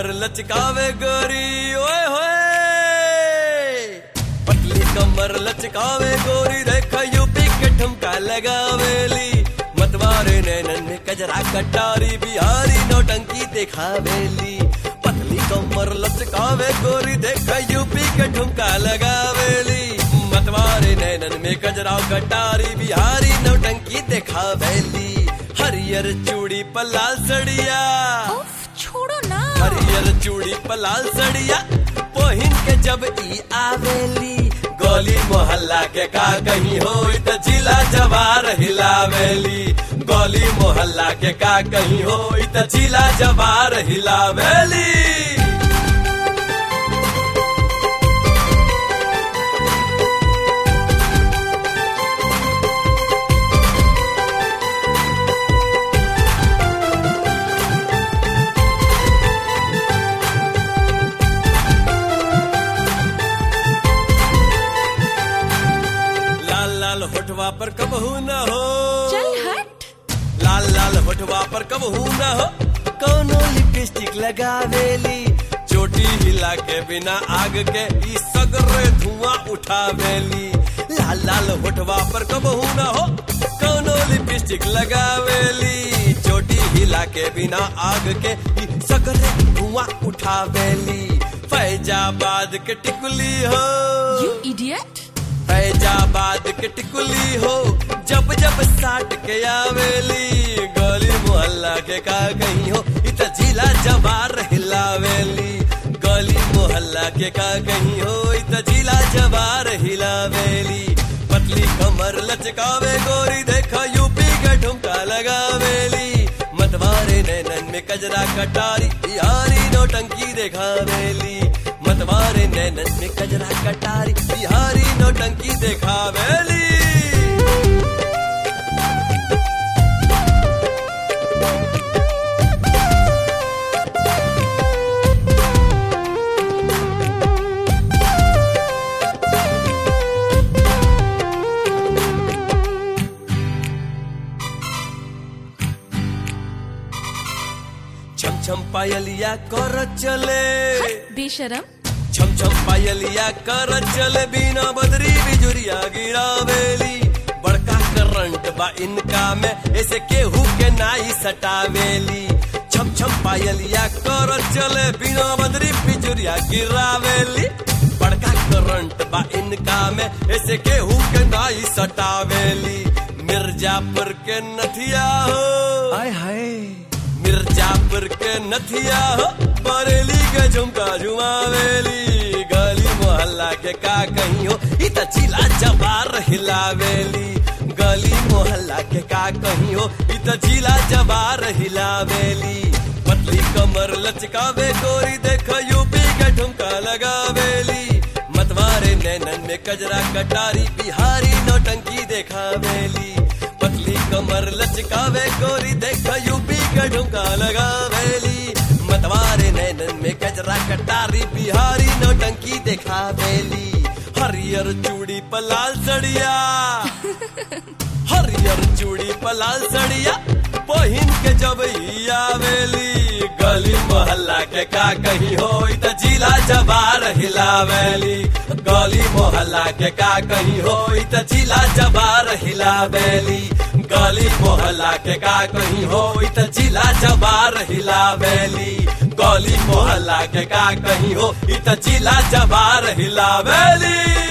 कमर लचकावे गोरी ओए होए पतली कमर लचकावे गोरी देख यूपी के ठुमका लगावेली मतवारे नैनन में कजरा कटारी बिहारी नौटंकी दिखावेली पतली कमर लचकावे गोरी देख यूपी के ठुमका लगावेली मतवारे नैनन में कजरा कटारी बिहारी नौटंकी दिखावेली हरियर चूड़ी पर लाल सड़िया उफ, छोड़ो ना हरियर चूड़ी पर लाल सड़िया पहिन के जब ई आवेली गली मोहल्ला के का कहीं हो त जिला जवार हिलावेली गली मोहल्ला के का कहीं हो त जिला जवार हिलावेली लाल लाल होठवा पर कबहू न हो चल हट लाल लाल होठवा पर कबहू न हो कौनो लिपस्टिक लगावेली चोटी हिला के बिना आग के ई सगरे धुआं उठावेली लाल लाल होठवा पर कबहू न हो कौनो लिपस्टिक लगावेली चोटी हिला के बिना आग के ई सगरे धुआं उठावेली फैजाबाद के टिकुली हो यू इडियट फैजाबाद के टिकुली हो जब जब साट के आवेली गली मोहल्ला के का कहीं हो इत जिला जवार हिलावेली गली मोहल्ला के का कहीं हो इत जिला जवार हिलावेली पतली कमर लचकावे गोरी देखा यूपी के ठुमका लगावेली मतवारे नैनन में कजरा कटारी बिहारी नौटंकी देखावेली मतवारे नैनन में कजरा कटारी बिहारी नौटंकी देखावेली छम छम पायलिया कर चले बेशरम छम छम पायलिया कर चले बिना बदरी बिजुरिया गिरावेली बड़का करंट बा इनका में ऐसे केहू के नाई सटावेली छम छम पायलिया कर चले बिना बदरी बिजुरिया गिरावेली बड़का करंट बा इनका में ऐसे केहू के नाई सटावेली मिर्जापुर के नथिया हो हाय हाय मिर्जापुर के नथिया हो बरेली के झुमका झुमावेली गली मोहल्ला के का कहीं हो इत जिला जवार हिलावेली गली मोहल्ला के का कहीं हो इत जिला जवार हिलावेली पतली कमर लचकावे गोरी देख यूपी के ठुमका लगावेली मतवारे नैनन में कजरा कटारी बिहारी नौटंकी देखावेली पतली कमर लचकावे गोरी देख यूपी का ढुमका लगावेली मतवारे नैनन में कजरा कटारी बिहारी नौटंकी देखावेली हरियर चूड़ी पर लाल सड़िया हरियर चूड़ी पर लाल सड़िया पहिन के जब ई आवेली गली मोहल्ला के का कहीं हो त जिला जवार हिलावेली गली मोहल्ला के का कहीं हो त जिला जवार हिलावेली गली मोहल्ला के का कहीं हो त जिला जवार हिलावेली गली मोहल्ला के का कहीं हो त जिला जवार हिलावेली